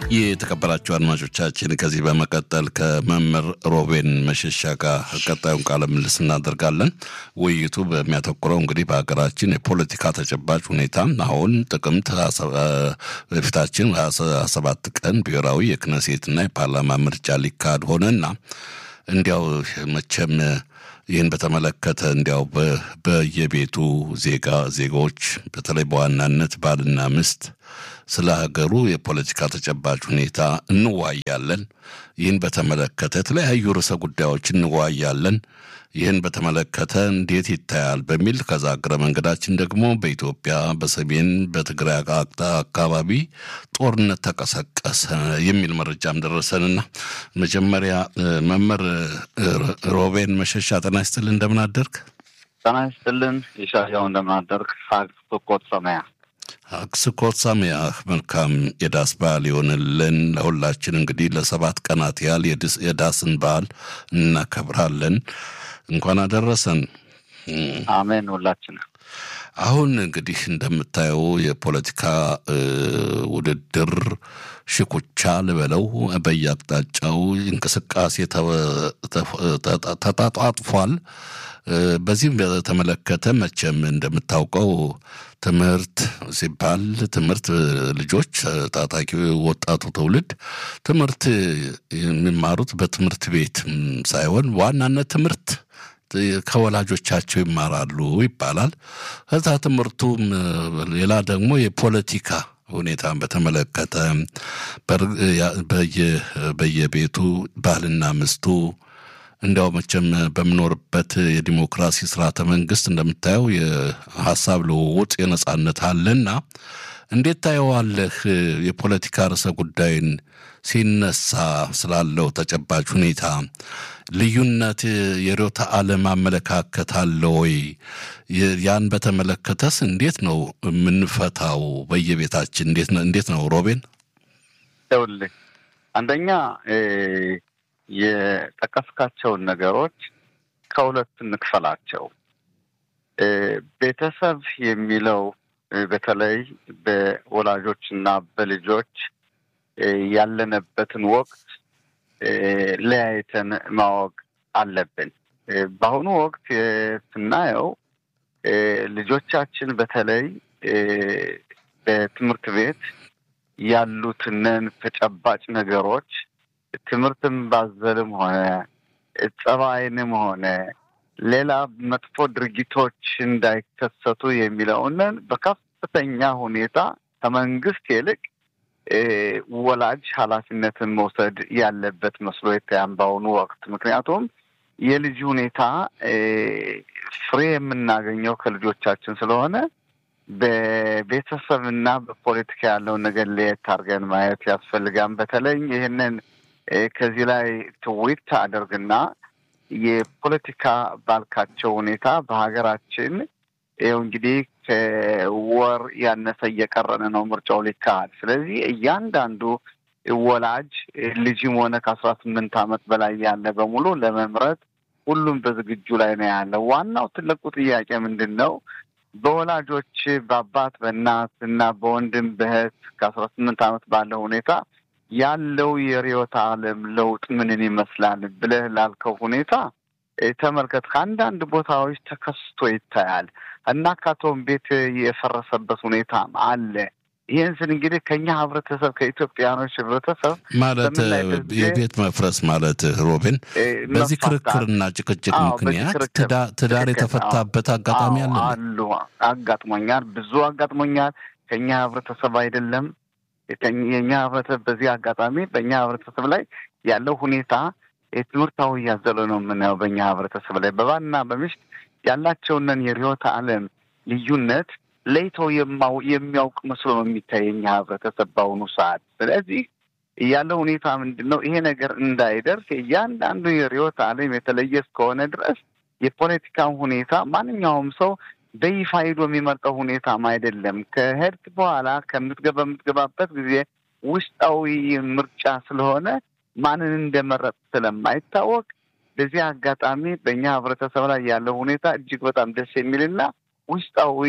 የተከበራችሁ አድማጮቻችን ከዚህ በመቀጠል ከመምህር ሮቤን መሸሻ ጋር ቀጣዩን ቃለ ምልልስ እናደርጋለን። ውይይቱ በሚያተኩረው እንግዲህ በሀገራችን የፖለቲካ ተጨባጭ ሁኔታ አሁን ጥቅምት በፊታችን ሀያ ሰባት ቀን ብሔራዊ የክነሴትና የፓርላማ ምርጫ ሊካሄድ ሆነና እንዲያው መቼም ይህን በተመለከተ እንዲያው በየቤቱ ዜጋ ዜጎች በተለይ በዋናነት ባልና ሚስት ስለ ሀገሩ የፖለቲካ ተጨባጭ ሁኔታ እንዋያለን። ይህን በተመለከተ የተለያዩ ርዕሰ ጉዳዮች እንዋያለን። ይህን በተመለከተ እንዴት ይታያል በሚል ከዛ እግረ መንገዳችን ደግሞ በኢትዮጵያ በሰሜን በትግራይ አካባቢ ጦርነት ተቀሰቀሰ የሚል መረጃም ደረሰንና መጀመሪያ መምህር ሮቤን መሸሻ ጤና ይስጥልን፣ እንደምን አደርግ? ጤና ይስጥልን ይሻያው፣ እንደምን አደርግ? ሀግ ስኮት ሰማያ አክስኮት ሳሚያህ መልካም የዳስ በዓል ይሆንልን። ለሁላችን እንግዲህ ለሰባት ቀናት ያህል የዳስን በዓል እናከብራለን። እንኳን አደረሰን። አሜን። ሁላችን አሁን እንግዲህ እንደምታየው የፖለቲካ ውድድር ሽኩቻ ልበለው በየአቅጣጫው እንቅስቃሴ ተጣጧጥፏል። በዚህም በተመለከተ መቼም እንደምታውቀው ትምህርት ሲባል ትምህርት ልጆች ታጣቂ ወጣቱ ትውልድ ትምህርት የሚማሩት በትምህርት ቤት ሳይሆን ዋናነት ትምህርት ከወላጆቻቸው ይማራሉ ይባላል። ከዛ ትምህርቱም ሌላ ደግሞ የፖለቲካ ሁኔታን በተመለከተ በየቤቱ ባልና ምስቱ እንዲያው መቼም በምኖርበት የዲሞክራሲ ስርዓተ መንግስት እንደምታየው የሀሳብ ልውውጥ የነጻነት አለና እንዴት ታየዋለህ? የፖለቲካ ርዕሰ ጉዳይን ሲነሳ ስላለው ተጨባጭ ሁኔታ ልዩነት የርዕዮተ ዓለም አመለካከት አለ ወይ? ያን በተመለከተስ እንዴት ነው የምንፈታው? በየቤታችን እንዴት ነው ሮቤን? ይኸውልህ አንደኛ የጠቀስካቸውን ነገሮች ከሁለት እንክፈላቸው። ቤተሰብ የሚለው በተለይ በወላጆች እና በልጆች ያለንበትን ወቅት ለያይተን ማወቅ አለብን። በአሁኑ ወቅት ስናየው ልጆቻችን በተለይ በትምህርት ቤት ያሉትንን ተጨባጭ ነገሮች ትምህርትም ባዘልም ሆነ ጸባይንም ሆነ ሌላ መጥፎ ድርጊቶች እንዳይከሰቱ የሚለውንን በከፍተኛ ሁኔታ ከመንግስት ይልቅ ወላጅ ኃላፊነትን መውሰድ ያለበት መስሎ ይታያል በአሁኑ ወቅት። ምክንያቱም የልጅ ሁኔታ ፍሬ የምናገኘው ከልጆቻችን ስለሆነ በቤተሰብና በፖለቲካ ያለውን ነገር ለየት አድርገን ማየት ያስፈልጋል። በተለይ ይህንን ከዚህ ላይ ትዊት አደርግና የፖለቲካ ባልካቸው ሁኔታ በሀገራችን ይኸው እንግዲህ ከወር ያነሰ እየቀረን ነው ምርጫው ሊካሄድ። ስለዚህ እያንዳንዱ ወላጅ ልጅም ሆነ ከአስራ ስምንት ዓመት በላይ ያለ በሙሉ ለመምረጥ ሁሉም በዝግጁ ላይ ነው ያለው። ዋናው ትልቁ ጥያቄ ምንድን ነው? በወላጆች በአባት በእናት እና በወንድም በእህት ከአስራ ስምንት ዓመት ባለው ሁኔታ ያለው የርዕዮተ ዓለም ለውጥ ምንን ይመስላል ብለህ ላልከው ሁኔታ ተመልከት። ከአንዳንድ ቦታዎች ተከስቶ ይታያል እና ካቶም ቤት የፈረሰበት ሁኔታም አለ። ይህን ስን እንግዲህ ከኛ ህብረተሰብ ከኢትዮጵያኖች ህብረተሰብ ማለት የቤት መፍረስ ማለት ሮቤን፣ በዚህ ክርክርና ጭቅጭቅ ምክንያት ትዳር የተፈታበት አጋጣሚ አለ አሉ። አጋጥሞኛል፣ ብዙ አጋጥሞኛል። ከኛ ህብረተሰብ አይደለም የኛ ህብረተሰብ በዚህ አጋጣሚ በእኛ ህብረተሰብ ላይ ያለው ሁኔታ የትምህርታዊ እያዘለ ነው የምናየው። በእኛ ህብረተሰብ ላይ በባልና በሚስት ያላቸውንን የርዕዮተ ዓለም ልዩነት ለይተው የሚያውቅ መስሎ ነው የሚታይ የኛ ህብረተሰብ በአሁኑ ሰዓት። ስለዚህ ያለው ሁኔታ ምንድን ነው? ይሄ ነገር እንዳይደርስ እያንዳንዱ የርዕዮተ ዓለም የተለየ እስከሆነ ድረስ የፖለቲካን ሁኔታ ማንኛውም ሰው በይፋ ሄዶ የሚመርጠው ሁኔታም አይደለም። ከሄድክ በኋላ ከምትገባ በምትገባበት ጊዜ ውስጣዊ ምርጫ ስለሆነ ማንን እንደመረጥ ስለማይታወቅ በዚህ አጋጣሚ በእኛ ህብረተሰብ ላይ ያለው ሁኔታ እጅግ በጣም ደስ የሚልና ውስጣዊ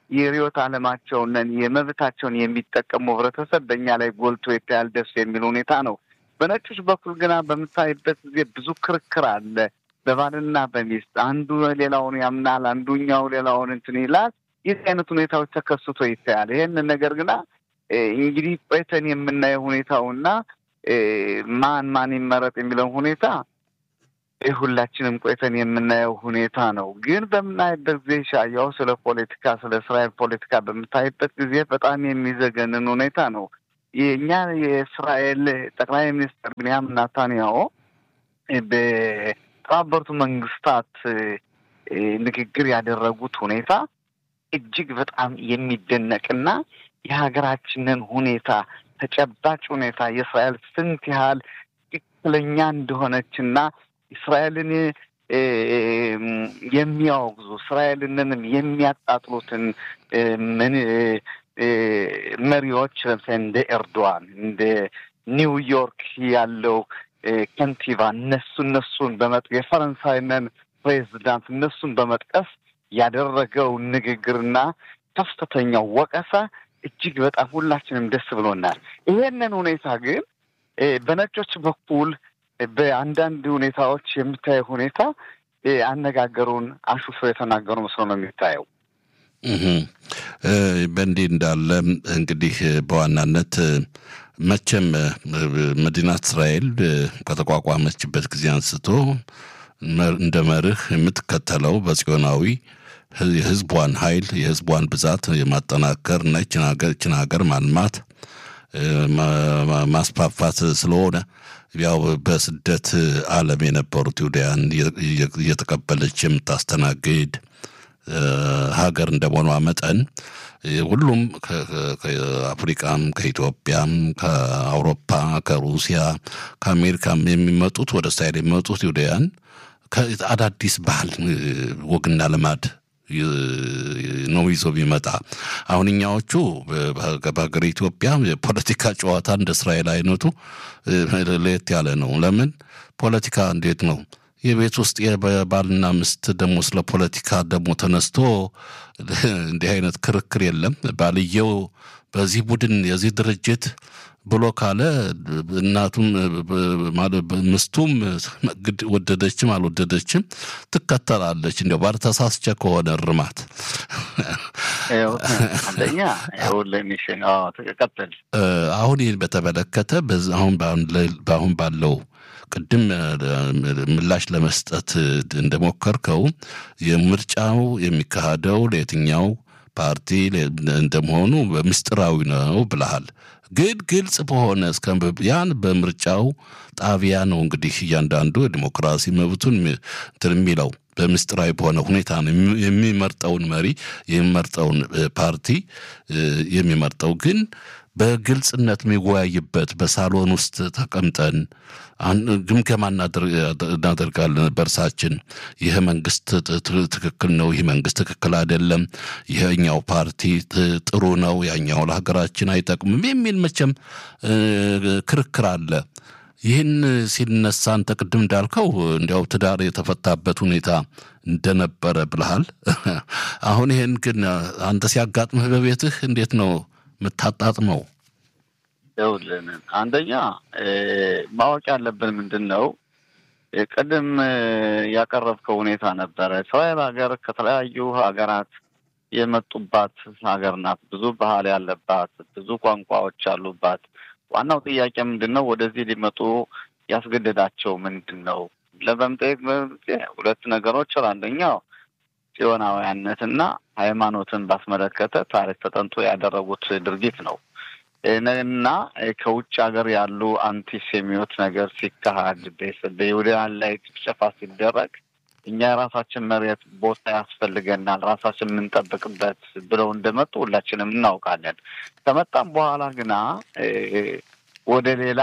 የርዕዮተ ዓለማቸውን የመብታቸውን የሚጠቀሙ ህብረተሰብ በእኛ ላይ ጎልቶ ይታያል። ደስ የሚል ሁኔታ ነው። በነጮች በኩል ግና በምታይበት ጊዜ ብዙ ክርክር አለ። በባልና በሚስት አንዱ ሌላውን ያምናል፣ አንዱኛው ሌላውን እንትን ይላል። የዚህ አይነት ሁኔታዎች ተከስቶ ይታያል። ይህንን ነገር ግና እንግዲህ ቆይተን የምናየው ሁኔታውና ማን ማን ይመረጥ የሚለውን ሁኔታ ሁላችንም ቆይተን የምናየው ሁኔታ ነው። ግን በምናይበት ጊዜ ሻያው ስለ ፖለቲካ ስለ እስራኤል ፖለቲካ በምታይበት ጊዜ በጣም የሚዘገንን ሁኔታ ነው። የእኛ የእስራኤል ጠቅላይ ሚኒስትር ብንያም ናታንያሁ በተባበሩት መንግስታት ንግግር ያደረጉት ሁኔታ እጅግ በጣም የሚደነቅና የሀገራችንን ሁኔታ ተጨባጭ ሁኔታ የእስራኤል ስንት ያህል ትክክለኛ እንደሆነችና እስራኤልን የሚያወግዙ እስራኤልንንም የሚያጣጥሉትን ምን መሪዎች ለምሳሌ እንደ ኤርዶዋን እንደ ኒውዮርክ ያለው ከንቲባ እነሱ እነሱን በመጥ የፈረንሳይንን ፕሬዚዳንት እነሱን በመጥቀስ ያደረገው ንግግርና ከፍተኛው ወቀሳ እጅግ በጣም ሁላችንም ደስ ብሎናል። ይሄንን ሁኔታ ግን በነጮች በኩል በአንዳንድ ሁኔታዎች የምታየው ሁኔታ አነጋገሩን አሹፎ የተናገሩ መስሎ ነው የሚታየው። በእንዲህ እንዳለ እንግዲህ በዋናነት መቼም መዲናት እስራኤል ከተቋቋመችበት ጊዜ አንስቶ እንደ መርህ የምትከተለው በጽዮናዊ የህዝቧን ኃይል የህዝቧን ብዛት የማጠናከር እና ይችን ሀገር ማልማት ማስፋፋት ስለሆነ ያው በስደት ዓለም የነበሩት ይሁዳያን እየተቀበለች የምታስተናግድ ሀገር እንደመሆኗ መጠን ሁሉም ከአፍሪቃም፣ ከኢትዮጵያም፣ ከአውሮፓ፣ ከሩሲያ፣ ከአሜሪካም የሚመጡት ወደ እስራኤል የሚመጡት ይሁዳያን አዳዲስ ባህል ወግና ልማድ ነው ይዞ ቢመጣ አሁን እኛዎቹ በሀገር ኢትዮጵያ የፖለቲካ ጨዋታ እንደ እስራኤል አይነቱ ለየት ያለ ነው። ለምን ፖለቲካ እንዴት ነው? የቤት ውስጥ የባልና ሚስት ደግሞ ስለ ፖለቲካ ደግሞ ተነስቶ እንዲህ አይነት ክርክር የለም። ባልየው በዚህ ቡድን የዚህ ድርጅት ብሎ ካለ እናቱም ምስቱም ወደደችም አልወደደችም ትከተላለች። እንዲያው ባልተሳስቸ ከሆነ እርማት አንደኛ ትቀጥል። አሁን ይህን በተመለከተ አሁን በአሁን ባለው ቅድም ምላሽ ለመስጠት እንደሞከርከው የምርጫው የሚካሄደው ለየትኛው ፓርቲ እንደመሆኑ በምስጢራዊ ነው ብለሃል። ግን ግልጽ በሆነ እስከ ያን በምርጫው ጣቢያ ነው እንግዲህ እያንዳንዱ የዲሞክራሲ መብቱን እንትን የሚለው በምስጢራዊ በሆነ ሁኔታ ነው የሚመርጠውን መሪ የሚመርጠውን ፓርቲ የሚመርጠው ግን በግልጽነት የሚወያይበት በሳሎን ውስጥ ተቀምጠን ግምገማ እናደርጋለን በእርሳችን። ይህ መንግስት ትክክል ነው፣ ይህ መንግስት ትክክል አይደለም፣ ይህኛው ፓርቲ ጥሩ ነው፣ ያኛው ለሀገራችን አይጠቅምም የሚል መቼም ክርክር አለ። ይህን ሲነሳ አንተ ቅድም እንዳልከው እንዲያው ትዳር የተፈታበት ሁኔታ እንደነበረ ብልሃል። አሁን ይህን ግን አንተ ሲያጋጥምህ በቤትህ እንዴት ነው የምታጣጥመው? ይኸውልህ አንደኛ ማወቅ ያለብን ምንድን ነው፣ ቅድም ያቀረብከው ሁኔታ ነበረ። እስራኤል ሀገር ከተለያዩ ሀገራት የመጡባት ሀገር ናት። ብዙ ባህል ያለባት፣ ብዙ ቋንቋዎች ያሉባት። ዋናው ጥያቄ ምንድን ነው? ወደዚህ ሊመጡ ያስገደዳቸው ምንድን ነው ለበምጠየቅ ሁለት ነገሮች አንደኛው ጽዮናውያነትና ሃይማኖትን ባስመለከተ ታሪክ ተጠንቶ ያደረጉት ድርጊት ነው እና ከውጭ ሀገር ያሉ አንቲሴሚዮት ነገር ሲካሄድ በይሁዳውያን ላይ ጭፍጨፋ ሲደረግ እኛ የራሳችን መሬት ቦታ ያስፈልገናል፣ ራሳችን የምንጠብቅበት ብለው እንደመጡ ሁላችንም እናውቃለን። ከመጣም በኋላ ግና ወደ ሌላ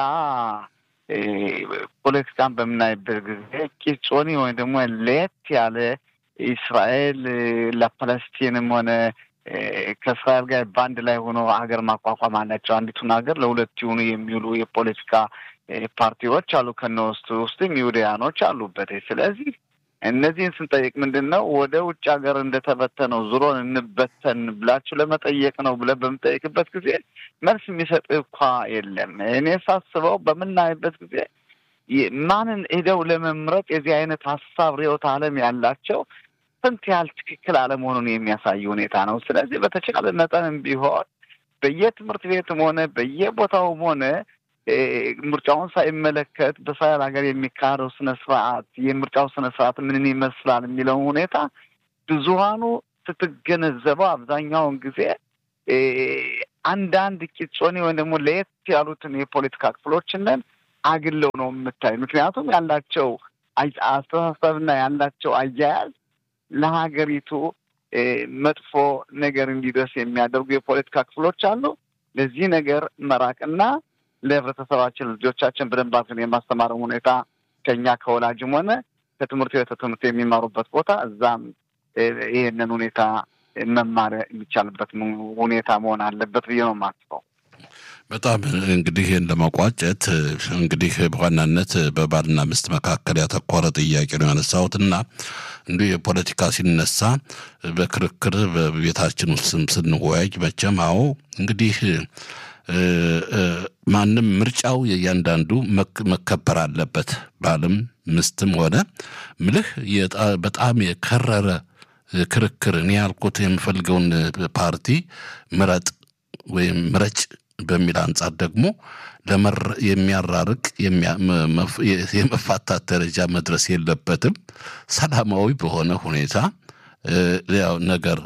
ፖለቲካን በምናይበት ጊዜ ቂጾኒ ወይም ደግሞ ለየት ያለ እስራኤል ለፓለስቲንም ሆነ ከእስራኤል ጋር በአንድ ላይ ሆኖ ሀገር ማቋቋም አላቸው። አንዲቱን ሀገር ለሁለት የሆኑ የሚውሉ የፖለቲካ ፓርቲዎች አሉ። ከነ ውስጥ ውስጥም ይሁዳያኖች አሉበት። ስለዚህ እነዚህን ስንጠይቅ ምንድን ነው ወደ ውጭ ሀገር እንደተበተነው ዙሮን እንበተን ብላችሁ ለመጠየቅ ነው ብለን በምጠይቅበት ጊዜ መልስ የሚሰጥ እኳ የለም። እኔ ሳስበው በምናይበት ጊዜ ማንን ሄደው ለመምረጥ የዚህ አይነት ሀሳብ ርዕዮተ ዓለም ያላቸው ስንት ያህል ትክክል አለመሆኑን የሚያሳይ ሁኔታ ነው። ስለዚህ በተቻለ መጠንም ቢሆን በየትምህርት ቤትም ሆነ በየቦታውም ሆነ ምርጫውን ሳይመለከት በእስራኤል ሀገር የሚካሄደው ስነ ስርዓት የምርጫው ስነ ስርዓት ምንን ይመስላል የሚለውን ሁኔታ ብዙሀኑ ስትገነዘበው አብዛኛውን ጊዜ አንዳንድ ቂጾኔ ወይም ደግሞ ለየት ያሉትን የፖለቲካ ክፍሎችንን አግለው ነው የምታይ። ምክንያቱም ያላቸው አስተሳሰብና ያላቸው አያያዝ ለሀገሪቱ መጥፎ ነገር እንዲደርስ የሚያደርጉ የፖለቲካ ክፍሎች አሉ። ለዚህ ነገር መራቅና ለህብረተሰባችን ልጆቻችን በደንብ አድርገን የማስተማር ሁኔታ ከኛ ከወላጅም ሆነ ከትምህርት ቤት ትምህርት የሚማሩበት ቦታ እዛም ይህንን ሁኔታ መማር የሚቻልበት ሁኔታ መሆን አለበት ብዬ ነው የማስበው። በጣም እንግዲህ ይህን ለመቋጨት እንግዲህ በዋናነት በባልና ሚስት መካከል ያተኮረ ጥያቄ ነው ያነሳሁት እና እንዲሁ የፖለቲካ ሲነሳ በክርክር በቤታችን ውስጥ ስንወያይ መቼም አዎ እንግዲህ ማንም ምርጫው የእያንዳንዱ መከበር አለበት። ባልም ምስትም ሆነ ምልህ በጣም የከረረ ክርክር እኔ ያልኩት የምፈልገውን ፓርቲ ምረጥ ወይም ምረጭ በሚል አንጻር ደግሞ የሚያራርቅ የመፋታት ደረጃ መድረስ የለበትም። ሰላማዊ በሆነ ሁኔታ ያው ነገር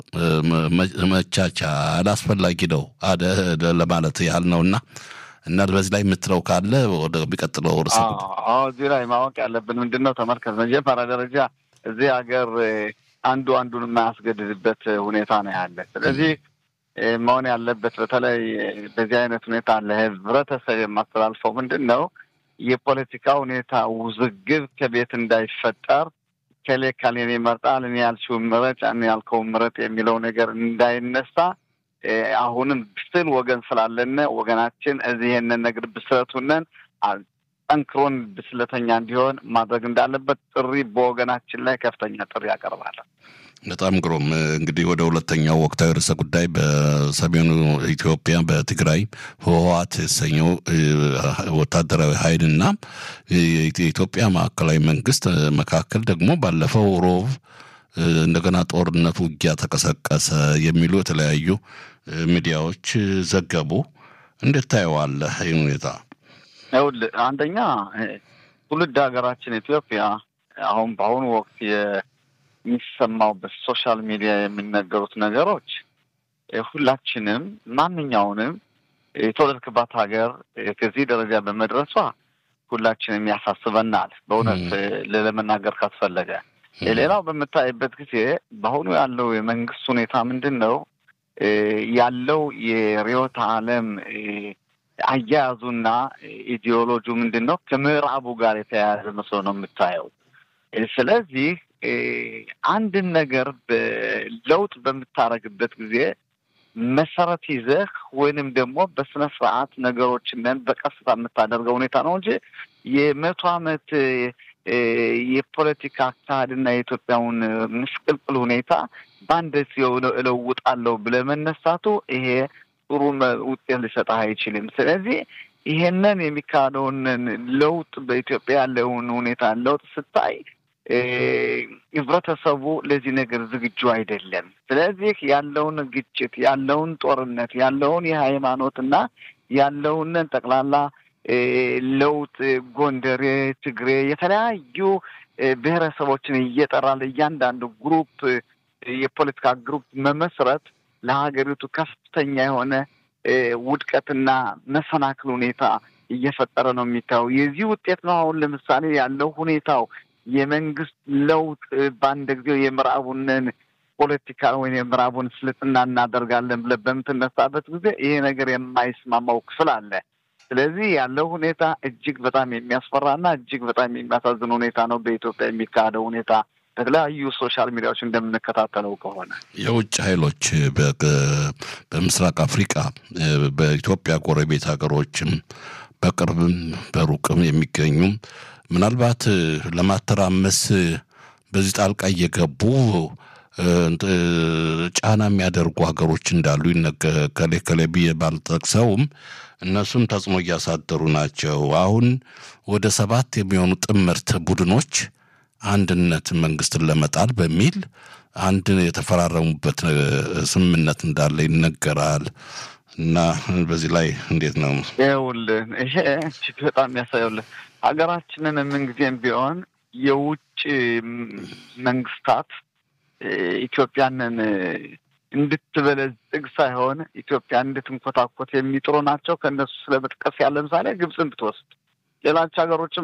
መቻቻል አስፈላጊ ነው አደ ለማለት ያህል ነውና እና በዚህ ላይ የምትለው ካለ ወደ ሚቀጥለው ርዕሰ እዚህ ላይ ማወቅ ያለብን ምንድን ነው? ተመልከት፣ መጀመሪያ ደረጃ እዚህ ሀገር አንዱ አንዱን የማያስገድድበት ሁኔታ ነው ያለ። ስለዚህ መሆን ያለበት በተለይ በዚህ አይነት ሁኔታ ለህብረተሰብ የማስተላልፈው ምንድን ነው የፖለቲካ ሁኔታ ውዝግብ ከቤት እንዳይፈጠር ከሌ ካሌን ይመርጣል እኔ ያልሽውን ምረጭ እኔ ያልከውን ምረጥ የሚለው ነገር እንዳይነሳ አሁንም ብስል ወገን ስላለነ ወገናችን እዚህ ይሄንን ነገር ብስለቱነን ጠንክሮን ብስለተኛ እንዲሆን ማድረግ እንዳለበት ጥሪ በወገናችን ላይ ከፍተኛ ጥሪ ያቀርባለን። በጣም ግሩም። እንግዲህ ወደ ሁለተኛው ወቅታዊ ርዕሰ ጉዳይ በሰሜኑ ኢትዮጵያ በትግራይ ህወሓት የተሰኘው ወታደራዊ ኃይልና የኢትዮጵያ ማዕከላዊ መንግስት መካከል ደግሞ ባለፈው ሮብ እንደገና ጦርነት ውጊያ ተቀሰቀሰ የሚሉ የተለያዩ ሚዲያዎች ዘገቡ። እንዴት ታየዋለህ ይህን ሁኔታ? ይኸውልህ አንደኛ ትውልድ ሀገራችን ኢትዮጵያ አሁን በአሁኑ ወቅት የሚሰማው በሶሻል ሚዲያ የሚነገሩት ነገሮች ሁላችንም ማንኛውንም የተወለድክባት ሀገር ከዚህ ደረጃ በመድረሷ ሁላችንም ያሳስበናል። በእውነት ለመናገር ካስፈለገ ሌላው በምታይበት ጊዜ በአሁኑ ያለው የመንግስት ሁኔታ ምንድን ነው ያለው የርዕዮተ ዓለም አያያዙና ኢዲዮሎጂው ምንድን ነው ከምዕራቡ ጋር የተያያዘ መስሎ ነው የምታየው። ስለዚህ አንድን ነገር ለውጥ በምታረግበት ጊዜ መሰረት ይዘህ ወይንም ደግሞ በስነ ስርዓት ነገሮችን በቀስታ የምታደርገው ሁኔታ ነው እንጂ የመቶ ዓመት የፖለቲካ አካሄድና የኢትዮጵያውን ምስቅልቅል ሁኔታ በአንድ እለውጣለሁ ብለህ መነሳቱ ይሄ ጥሩ ውጤት ሊሰጥህ አይችልም። ስለዚህ ይሄንን የሚካሄደውን ለውጥ በኢትዮጵያ ያለውን ሁኔታ ለውጥ ስታይ ህብረተሰቡ ለዚህ ነገር ዝግጁ አይደለም። ስለዚህ ያለውን ግጭት፣ ያለውን ጦርነት፣ ያለውን የሃይማኖትና ያለውን ጠቅላላ ለውጥ ጎንደሬ፣ ትግሬ የተለያዩ ብሔረሰቦችን እየጠራ ለእያንዳንዱ ግሩፕ የፖለቲካ ግሩፕ መመስረት ለሀገሪቱ ከፍተኛ የሆነ ውድቀትና መሰናክል ሁኔታ እየፈጠረ ነው የሚታየው። የዚህ ውጤት ነው አሁን ለምሳሌ ያለው ሁኔታው የመንግስት ለውጥ በአንድ ጊዜው የምዕራቡንን ፖለቲካ ወይም የምዕራቡን ስልጥና እናደርጋለን ብለህ በምትነሳበት ጊዜ ይሄ ነገር የማይስማማው ክፍል አለ። ስለዚህ ያለው ሁኔታ እጅግ በጣም የሚያስፈራና እጅግ በጣም የሚያሳዝን ሁኔታ ነው በኢትዮጵያ የሚካሄደው ሁኔታ በተለያዩ ሶሻል ሚዲያዎች እንደምንከታተለው ከሆነ የውጭ ኃይሎች በምስራቅ አፍሪቃ በኢትዮጵያ ጎረቤት ሀገሮችም በቅርብም በሩቅም የሚገኙ ምናልባት ለማተራመስ በዚህ ጣልቃ እየገቡ ጫና የሚያደርጉ ሀገሮች እንዳሉ ከሌ ከሌ ብዬ ባልጠቅሰውም እነሱም ተጽዕኖ እያሳደሩ ናቸው። አሁን ወደ ሰባት የሚሆኑ ጥምርት ቡድኖች አንድነት መንግስትን ለመጣል በሚል አንድ የተፈራረሙበት ስምምነት እንዳለ ይነገራል። እና በዚህ ላይ እንዴት ነው? ይኸውልህ ይሄ እጅግ በጣም የሚያሳየውልህ ሀገራችንን ምንጊዜም ቢሆን የውጭ መንግስታት ኢትዮጵያንን እንድትበለጽግ ሳይሆን ኢትዮጵያ እንድትንኮታኮት የሚጥሩ ናቸው። ከእነሱ ስለመጥቀስ ያለ ምሳሌ ግብፅን ብትወስድ ሌሎች ሀገሮችም